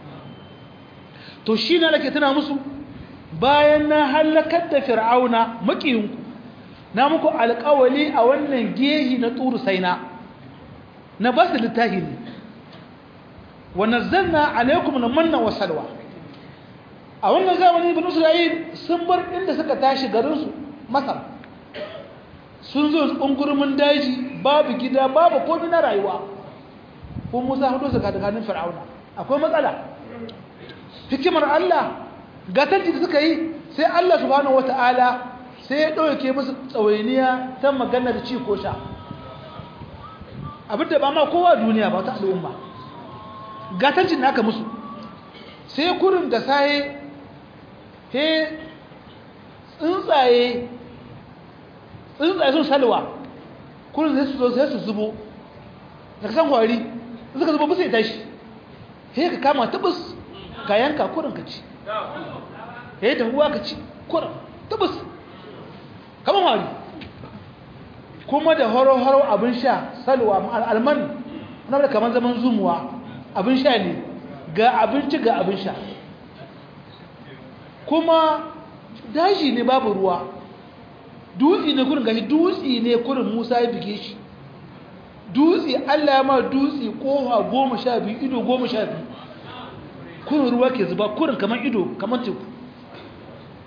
to shi na nake tana musu bayan na halakar da fir'auna makiyinku na muku alƙawali a wannan gehi na turu saina na ba su littafi ne wa nazzalna alaikum manna wa salwa a wannan zamani ibn Isra'il sun bar inda suka tashi garinsu Masar sun zo ungurmin daji babu gida babu komai na rayuwa ko Musa hudu su kadakanin Fir'auna akwai matsala hikimar Allah gatanci da suka yi sai Allah subhanahu wataala sai ya dauke musu tsawainiya ta magana da ci ko sha abinda ba ma kowa duniya ba ta al'umma gatancin da aka musu sai kurin da saye he tsuntsaye tsuntsaye sun salwa kurin sai su zo sai su zubo da kasan kwari suka zubo bisa ya tashi he ka kama tabus ka yanka kurin ka ci he da ruwa ka ci kurin tabus kaman wari kuma da horo-horo abin sha salwa alman na da kamar zaman zumuwa abin sha ne ga abinci ga abin sha kuma daji ne babu ruwa dutse ne kurin gashi dutse ne kurin musa ya bige shi dutse allah ma dutse kowa goma sha biyu ido goma sha biyu kurin ruwa ke zuba kurin kamar ido kamar teku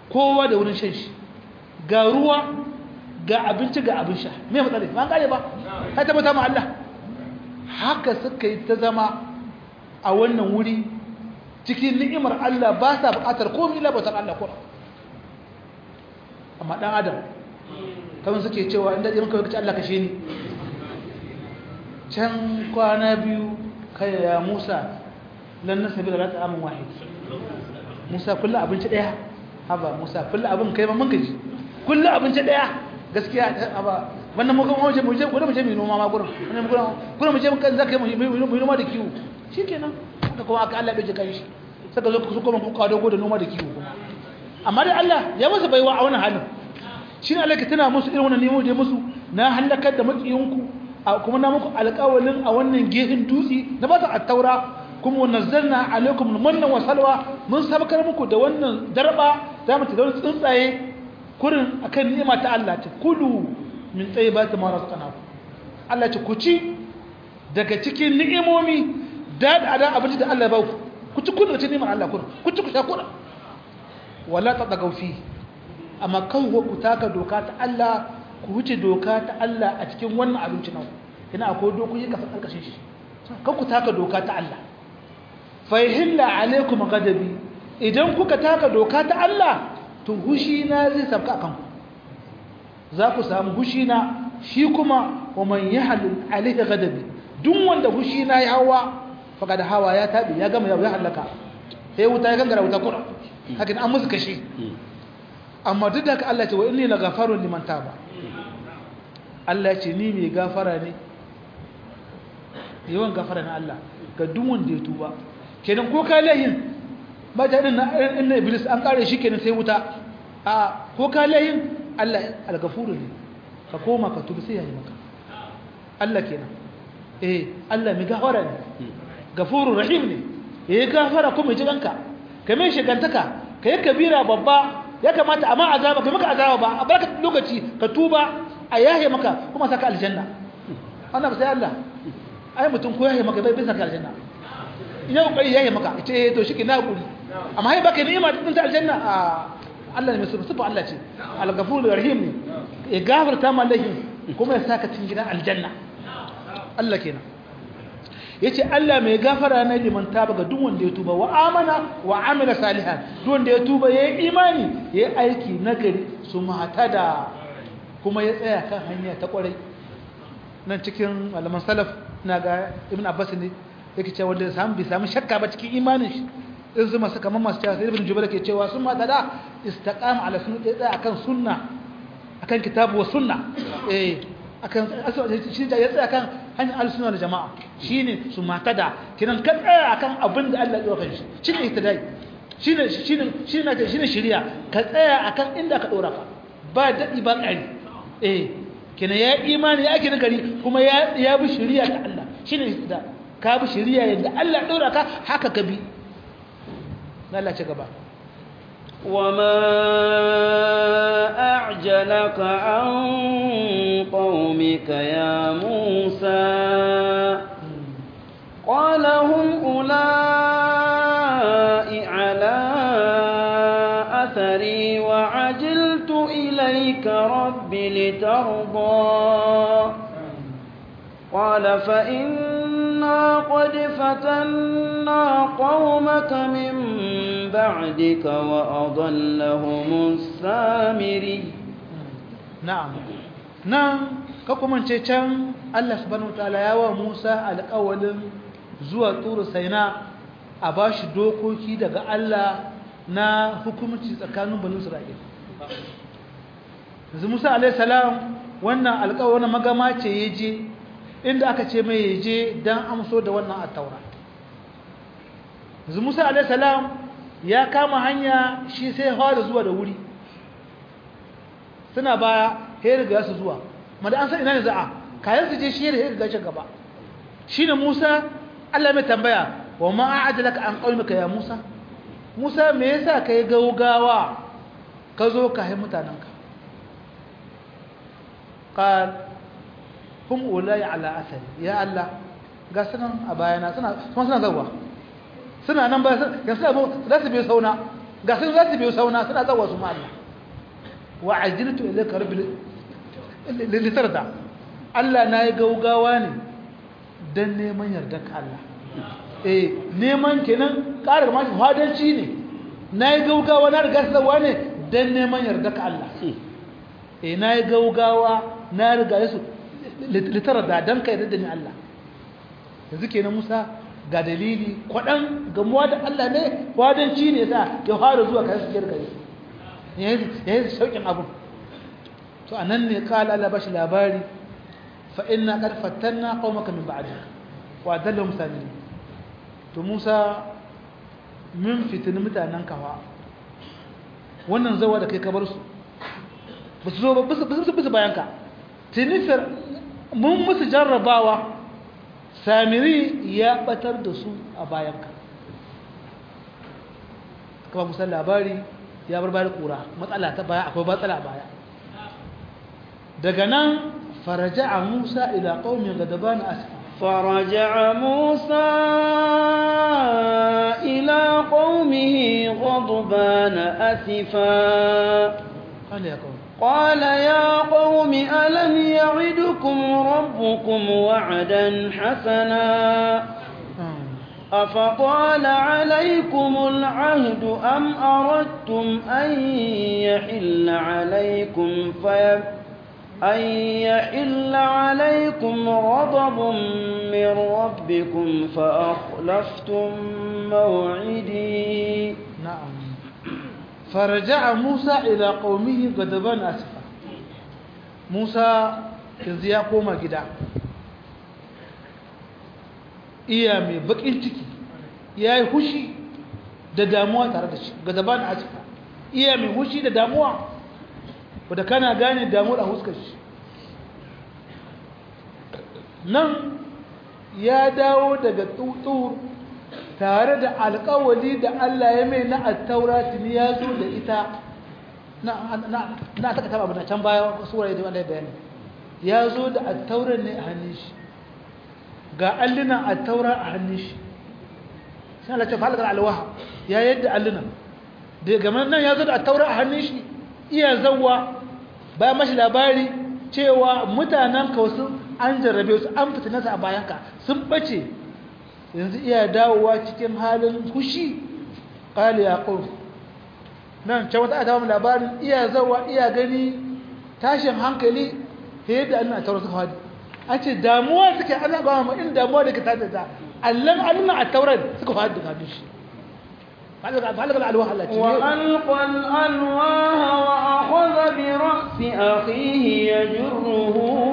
kowa da wurin shan shi ga ruwa ga abinci ga abin sha me matsala ba an kare ba ka tabbata ma Allah haka suka yi ta zama a wannan wuri cikin ni'imar Allah ba sa buƙatar komai illa bautar Allah ko amma dan adam kamar suke cewa inda irin kawai kace Allah kashe ni can kwana biyu kai ya Musa lan nasabi da rata amin wahid Musa kullu abinci daya haba Musa kullu abin kai ma mun gaji kullu abinci daya gaskiya haba wannan mu kuma mu je gurin mu je mu noma ma gurin wannan mu gurin gurin mu je mun kan zaka mu noma da kiwo shikenan haka kuma aka Allah bai kai shi saka zo su kuma ku kawo dogo da noma da kiwo kuma amma dai Allah ya masa baiwa a wannan halin shi ne Allah ke tana musu irin wannan nemo da musu na halakar da makiyinku kuma na muku alƙawalin a wannan gehin dutse na ba ta attaura kuma nazzalna alaikum manna wa salwa mun sabakar muku da wannan darba za mu ta da tsuntsaye kurin akan ni'ima ta Allah ta kulu min tayyibati ma razaqnakum Allah ce ku ci daga cikin ni'imomi da da abinci da Allah ya ba ku ku ci kun da cikin ni'imar Allah kurin ku ci ku sha kurin wala tadagaw fi amma kan ku taka doka ta Allah ku wuce doka ta Allah a cikin wannan abinci nan ina akwai dokoki ka san karkashin shi kan ku taka doka ta Allah fa yahilla alaikum ghadabi idan kuka taka doka ta Allah to hushi na zai sabka akan ku za ku samu hushi na shi kuma wa man yahlul alaihi ghadabi duk wanda hushi na ya hawa faqad hawa ya tabi ya gama ya halaka sai wuta ya gangara wuta kura haka an musu kashi amma duk da haka Allah ce wa inni lagafarun liman taba Allah ce ni mai gafara ne yawan gafara na Allah ga duk wanda ya tuba kenan ko ka lahin ba ta din na iblis an kare shi kenan sai wuta a ko ka lahin Allah al-gafuru ne ka koma ka tuba sai ya yi maka Allah kenan eh Allah mai gafara ne gafurur rahim ne yayi gafara kuma ji danka kamar shigantaka kai kabira babba ya kamata amma azaba kai maka azaba ba a barka lokaci ka tuba a yahe maka kuma saka aljanna wannan sai Allah ai mutum ko yahe maka bai bai saka aljanna ina kokari yahe maka ce to shi na guri amma hai baka ni'ima din ta aljanna a Allah ne mai sufa Allah ce al-ghafur rahim ne ya gafarta ma lahin kuma ya saka cikin gidan aljanna Allah kenan yace Allah mai gafara ne liman taba ga duk wanda ya tuba wa amana wa amila salihan duk wanda ya tuba yayi imani yayi aiki nagari su matada kuma ya tsaya kan hanya ta kwarai nan cikin malaman salaf ina ga ibn abbas ne yake cewa wanda samu bi samu shakka ba cikin imanin shi in su masu kamar masu cewa ibn jubair ke cewa sun matada istaqama ala sunna ya tsaya akan sunna akan kitabu wa sunna eh akan shi da ya tsaya kan hanyar al-sunna da jama'a shine su matada kinan ka tsaya akan abin da Allah ya dauka shi shine ihtidai shine shine shine shine shari'a ka tsaya akan inda ka dora ka ba dadi ba ƙari eh kina ya imani ya ake nagari kuma ya ya bi shari'a ta Allah shine ihtida ka bi shari'a yadda Allah dora ka haka ka bi Allah ce gaba وما أعجلك عن قومك يا موسى قال هم أولئك على أثري وعجلت إليك رب لترضى قال فإنا قد فتنا قومك من بعدك وأضلهم السامري na'am nan ka kuma ce can Allah subhanahu wataala ya wa Musa alƙawalin zuwa turu Saina a bashi dokoki daga Allah na hukumci tsakanin banu Isra'il yanzu Musa alayhi salam wannan alƙawarin magama ce yaje inda aka ce mai yaje dan amso da wannan at-taura yanzu Musa alayhi salam ya kama hanya shi sai fara zuwa da wuri suna baya sai riga su zuwa mada an san ina ne za'a kayan su je shi da riga shi gaba shine Musa Allah mai tambaya wa ma a'adalaka an qaumika ya Musa Musa me yasa kai gaugawa ka zo ka hai mutananka qal hum ulai ala athari ya Allah ga sunan a bayana suna kuma suna zawa suna nan ba ya suna za su bi sauna ga sun za su biyo sauna suna zawa su ma Allah wa ajiltu ilayka rabbi litarda Allah na yi gaugawa ne dan neman yardar ka Allah eh neman kenan ƙara ma fadanci ne na yi gaugawa na riga sawa ne dan neman yardar ka Allah eh na yi gaugawa na riga su litarda dan ka yarda da ni Allah yanzu kenan Musa ga dalili kwaɗan gamuwa da Allah ne wadanci ne sa ya fara zuwa kayan su jirgin ya yi sauƙin abu to a nan ne kala Allah ba shi labari fa'in na ƙarfatan na ƙaumaka min ba'adi wa dalla musani to musa min fitini mutanen kawa wannan zawa da kai kabar su ba su zo ba bisa bayanka tinifir mun musu jarrabawa samiri ya batar da su a bayanka kama musan labari ya bar bari kura matsala ta baya akwai matsala a baya daga nan faraja a musa ila ƙaumin gadaban asifa فرجع موسى إلى قومه غضبان أسفا قال يا قوم قال يا قوم ألم يعدكم ربكم وعدا حسنا أفطال عليكم العهد أم أردتم أن يحل عليكم في أن يحل عليكم غضب من ربكم فأخلفتم موعدي نعم فرجع موسى إلى قومه غضبان أسفا موسى yanzu ya koma gida iya mai bakin ciki ya yi hushi da damuwa tare da shi gadaban asfa iya mai hushi da damuwa wadda kana gane damuwar a huskar shi nan ya dawo daga tutur tare da alkawali da Allah ya mai na attaura tuni ya zo da ita na taka taba abin can baya suwaye da Allah ya bayani ya zo da attaurar ne a hannun shi ga allunan attaura a hannun shi sai Allah ta falakar alwaha ya yadda allunan da game nan ya zo da attaura a hannun shi iya zawwa bayan mashi labari cewa mutanen wasu an jarrabe su an fitinasa a bayanka sun bace yanzu iya dawowa cikin halin fushi ƙali ya ƙofi nan can wata adawa labarin iya zawa iya gani tashin hankali fiye da annan a taurar su hadi an ce damuwa suke ana gawa ma in damuwa da ke tada ta allan allan a taurar suka hadi da shi فعلق الألواح التي وألقى الألواح وأخذ برأس أخيه يجره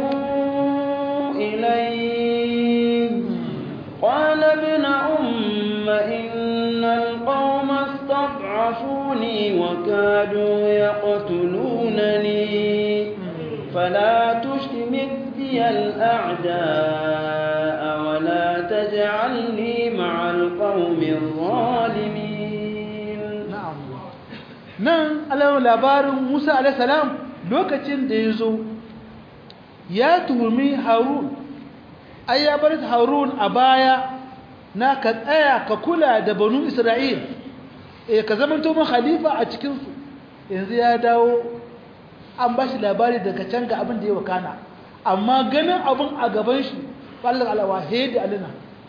إليه قال ابن أم إن القوم استضعفوني وكادوا يقتلونني فلا تشمت بي الأعداء ولا تجعلني مع القوم الظالمين نعم nan alamun labarin musa alaihissalam lokacin da ya zo ya tuhumi harun ai ya bar harun a baya na ka tsaya ka kula da banu isra'il eh ka zama to mun khalifa a cikinsu yanzu ya dawo an ba shi labari daga can ga abin da ya wakana amma ganin abin a gaban shi fallar alawa da alina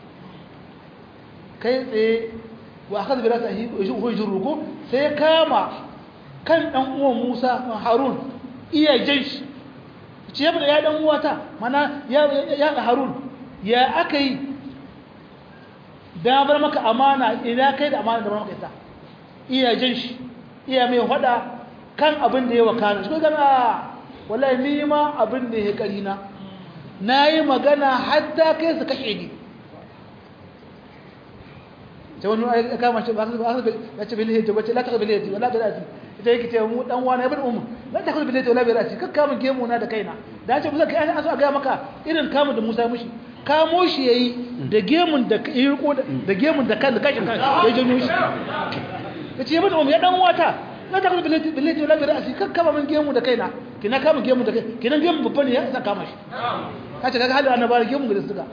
kai tsaye wa aka zabi rasa hujjin ruku sai ya kama kan ɗan uwan musa harun iya jan shi ce ya ya ɗan uwata mana ya harun ya aka yi don bar maka amana ina kai da amana da bar maka ita iya jan shi iya mai hada kan abin da ya wakana shi gana wallahi ni ma abin da ya kari na na yi magana hatta kai su kashe ni ta wani ya kama shi ba ya ce bilhiji wace la ta bilhiji wala bi rasi ita yake ce mu dan wani ibn ummu la ta bilhiji wala bi rasi kakka mun gemu na da kaina da ce musa kai an so a ga maka irin kamun da Musa mushi kamo shi yayi da gemun da yi riko da gemun da kan da kashin kan ya janyo shi yace ibn ummu ya dan wata la ta bilhiji bilhiji wala bi rasi kakka mun gemu da kaina kina kama gemu da kai kina gemu babba ne ya sa kama shi kace kaga halin annabawa gemu da suka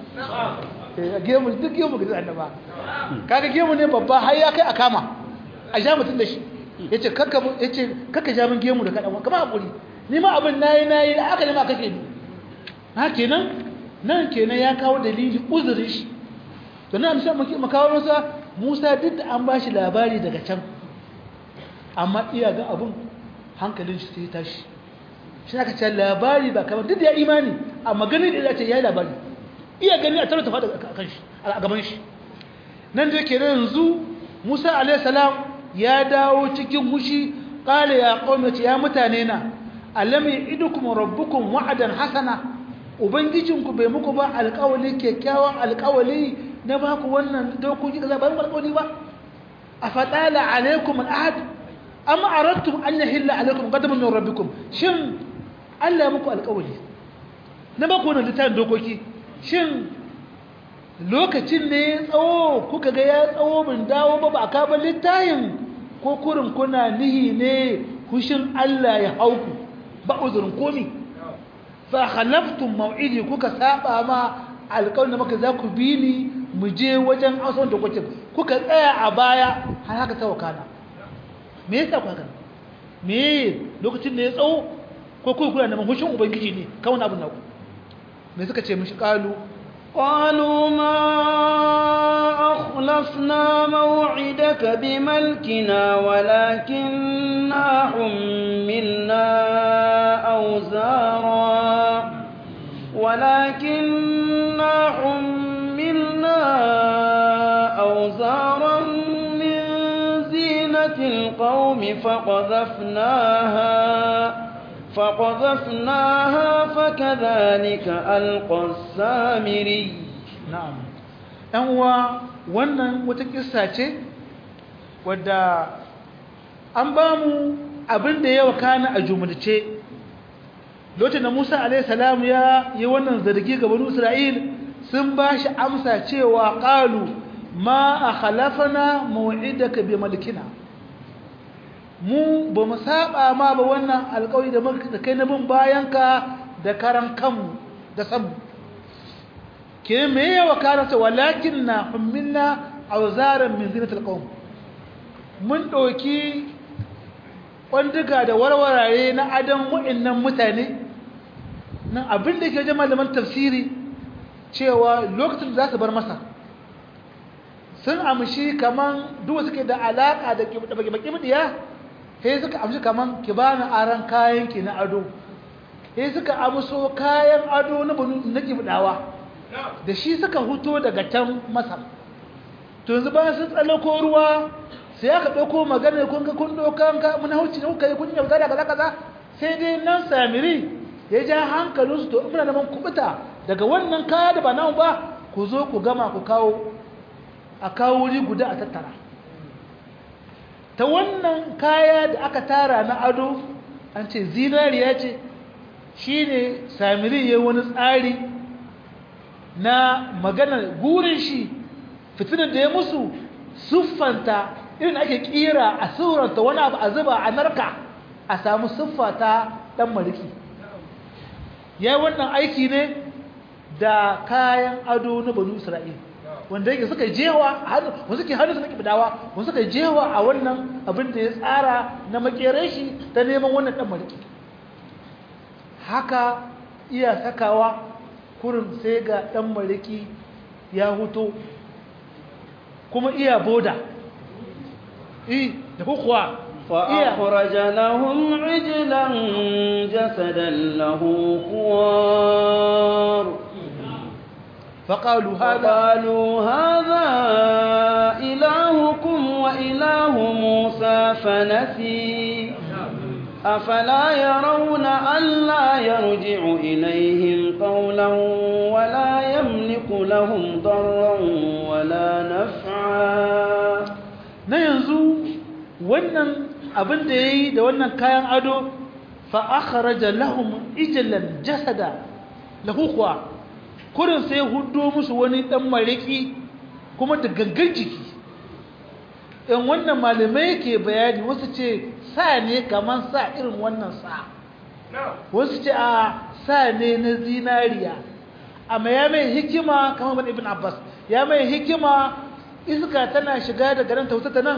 gemu duk gemu ga annaba kaga gemu ne babba har ya kai a kama a sha mutum da shi yace kakka yace kakka ja min gemu da kadan kama hakuri ni ma abin nayi nayi da aka ne ma kake ni ha kenan nan kenan ya kawo dalili uzurin shi to nan sai mu kawo masa Musa duk da an bashi labari daga can amma iya ga abun hankalin shi sai tashi shi aka ce labari ba kamar duk da ya imani amma gani da ya ce ya yi labari iya gani a tarata fada a kan shi a gaban shi nan da yake yanzu Musa alayhi salam ya dawo cikin hushi qala ya qaumati ya mutane na alam ya'idukum rabbukum wa'adan hasana ubangijinku bai muku ba alƙawali kyakkyawan alƙawali na ba ku wannan dokoki da ba alƙawali ba afatala alaikum al'ahd am aradtum an yahilla alaikum ghadabun min rabbikum shin Allah ya muku alƙawali na ba ku wannan littafin dokoki shin lokacin ne ya tsawo kuka ga ya tsawo bin dawo ba ba ka ba littafin ko kurin kuna nihi ne hushin Allah ya hauku ba uzurin komi fa khalaftum maw'idi kuka saba ma alƙawarin da maka za ku bi ni mu je wajen ausan da kuke kuka tsaya a baya har haka ta wakana me yasa ku haka me lokacin da ya tsawo ko kuma kuna neman hushin ubangiji ne kawai abin naku me suka ce mishi qalu قالوا ما أخلفنا موعدك بملكنا ولكننا حملنا أوزارا ولكننا حملنا أوزارا من زينة القوم فقذفناها فقذفناها فكذلك ألقى السامري na'am ɗan uwa wannan wata kissa ce wadda an ba mu abin da ya wakana a jumulce lokacin da Musa alaihi salam ya yi wannan zargi ga banu Isra'il sun ba shi amsa cewa qalu ma akhlafana maw'idaka bi malikina mu ba mu saba ma ba wannan alƙawari da muka da kai na bin bayanka da karan kanmu da sabu ke me ya wakana ta walakin na hummilna auzaran min zinatul qawm mun ɗauki kwanduga da warwarare na adam wa'annan mutane nan abin da ke jama malaman tafsiri cewa lokacin da za su bar masa sun amshi kaman duk suke da alaka da baki bidiya sai suka amshi kaman ki bani aran kayan ki na ado sai suka amso kayan ado na banu na kibdawa da shi suka huto daga can masar to yanzu bayan sun tsallako ruwa sai aka ɗauko magana kun ga kun ɗaukan ka mun hauci ne kuka yi kun yauta da kaza kaza sai dai nan samiri ya ja hankalinsu to muna neman kubuta daga wannan kaya da ba nan ba ku zo ku gama ku kawo a kawo wuri guda a tattara ta wannan kaya da aka tara na ado an ce zinariya ce shine samiri ya wani tsari na maganar gurin shi fitinar da ya musu siffanta irin ake kira a suranta wani abu a zuba a narka a samu siffa ta dan maliki ya yi wannan aiki ne da kayan ado na banu isra'il wanda yake suka jewa wanda suke hannu suka kibidawa wanda suka jewa a wannan abin da ya tsara na makerai shi ta neman wannan dan maliki haka iya sakawa kurin sai ga dan maliki ya huto kuma iya boda eh da kuwa فأخرج لهم عجلا جسدا له خوار فقالوا هذا قالوا هذا إلهكم وإله موسى فنسي أفلا يرون ألا يرجع إليهم قولا ولا يملك لهم ضرا ولا نفعا na yanzu wannan abin da ya yi da wannan kayan ado fa'akharaja lahum ijalan jasada lahu kuwa kurin sai hudo musu wani dan mariki kuma da gangan jiki in wannan malamai ke bayani wasu ce sa ne kaman sa irin wannan sa wasu ce a sa ne na zinariya amma ya mai hikima kamar ibn abbas ya mai hikima iska tana shiga da garin tauta ta nan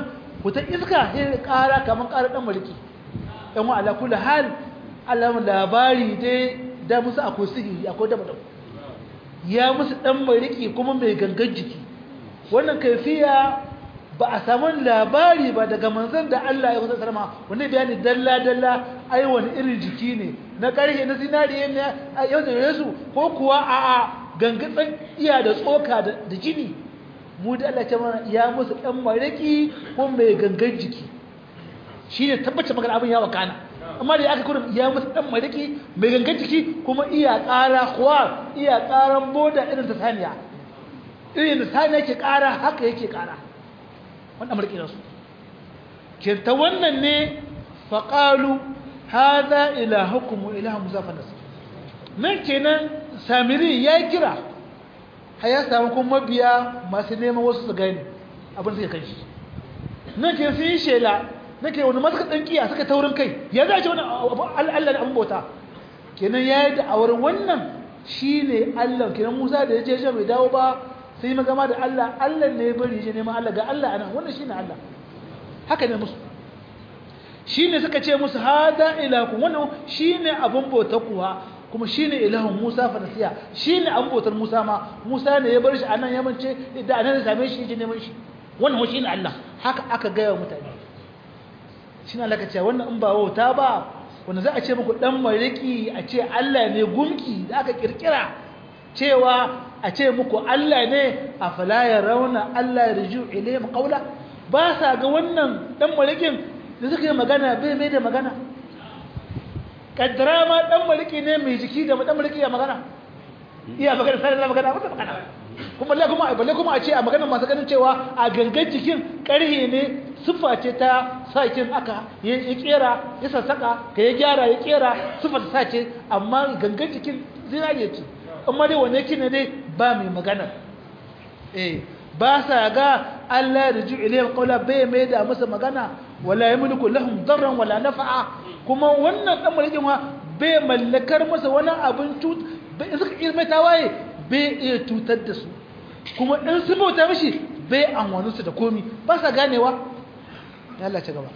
wata iska sai ƙara kamar ƙara ɗan mariki yan wa ala kulli hal alamun labari dai da musu akwai sihiri akwai daba daba ya musu ɗan mariki kuma mai gangan jiki wannan kaifiya ba a samu labari ba daga manzon da Allah ya kusa sarma wani bayani dalla dalla ai wani irin jiki ne na ƙarshe na zinariya ne a yau da yesu ko kuwa a a gangatsan iya da tsoka da jini mu da Allah ce mana ya musu ɗan mariki ko mai gangan jiki shi ne tabbace magana abin ya wakana amma da aka kuma ya musu ɗan mariki mai gangan jiki kuma iya ƙara kuwa iya ƙaran boda irin ta saniya irin da saniya ke ƙara haka yake ƙara wanda mariki nasu ke ta wannan ne faƙalu haza ilahukum wa ilahu musa fanas nan kenan samiri ya kira har ya samu kuma mabiya masu neman wasu su gani abin suka kan shi nan ke sun yi shela na ke wani masu kaɗan kiya suka taurin kai ya za ce wani allah da abin bauta kenan ya yi da'awar wannan shi ne allah kenan musa da ya je bai dawo ba sai yi magama da allah allah ne ya bari je neman allah ga allah anan wannan shi ne allah haka ne musu shi ne suka ce musu hada ilakun wannan shi ne abin bauta kuwa kuma shi ne ilahun musa fanasiya shi ne abin bautar musa ma musa ne ya bar shi a nan yamance da anan ya same shi ya neman shi wannan shi ne allah haka aka gaya wa mutane shi ne allah ka ce wannan in ba wauta ba wanda za a ce muku dan mariki a ce allah ne gumki da aka kirkira cewa a ce muku allah ne a fala ya rauna allah ya riju ilayhim qawla ba sa ga wannan dan marikin da suka yi magana bai mai da magana kaddara ma dan maliki ne mai jiki da dan maliki ya magana iya magana sai da magana ba magana kuma balle kuma balle kuma a ce a magana masu ganin cewa a gangan jikin karhe ne sifa ce ta sakin aka ya kera ya sassaka ka ya gyara ya kera sifa ta sace amma gangan jikin zinariya ce amma dai wanne kin ne dai ba mai magana eh ba sa ga Allah da ju ilayhi qawla bai mai da masa magana wala yamliku lahum darran wala nafa'a kuma wannan dan mulkin wa bai mallakar masa wani abin tut bai suka irme tawaye bai iya tutar da su kuma in su bauta mishi bai amwanu su da komi ba sa ganewa ya Allah ci gaba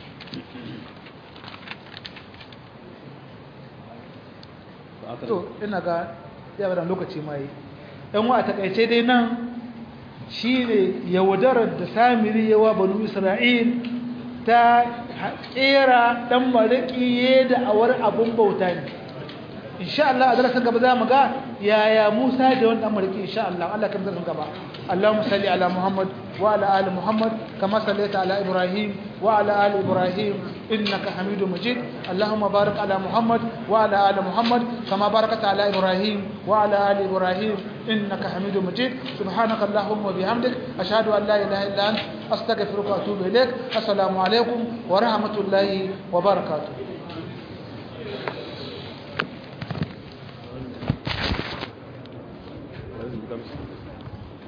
to ina ga ya bada lokaci mai yan wa a takaice dai nan shine yaudarar da samiri yawa banu isra'il ta kera dan mariki da awar abun bauta ne insha Allah a darasin gaba za mu ga yaya Musa da wani dan mariki insha Allah Allah kan darasin gaba Allahumma salli ala Muhammad wa ala ali Muhammad kama sallaita ala Ibrahim wa ala ali Ibrahim innaka Hamidum Majid Allahumma barik ala Muhammad wa ala ali Muhammad kama barakta ala Ibrahim wa ala ali Ibrahim innaka Hamidum Majid subhanaka Allahumma bihamdik ashhadu an la ilaha illa anta astaghfiruka wa atubu ilaik assalamu alaikum wa rahmatullahi wa barakatuh Thank you.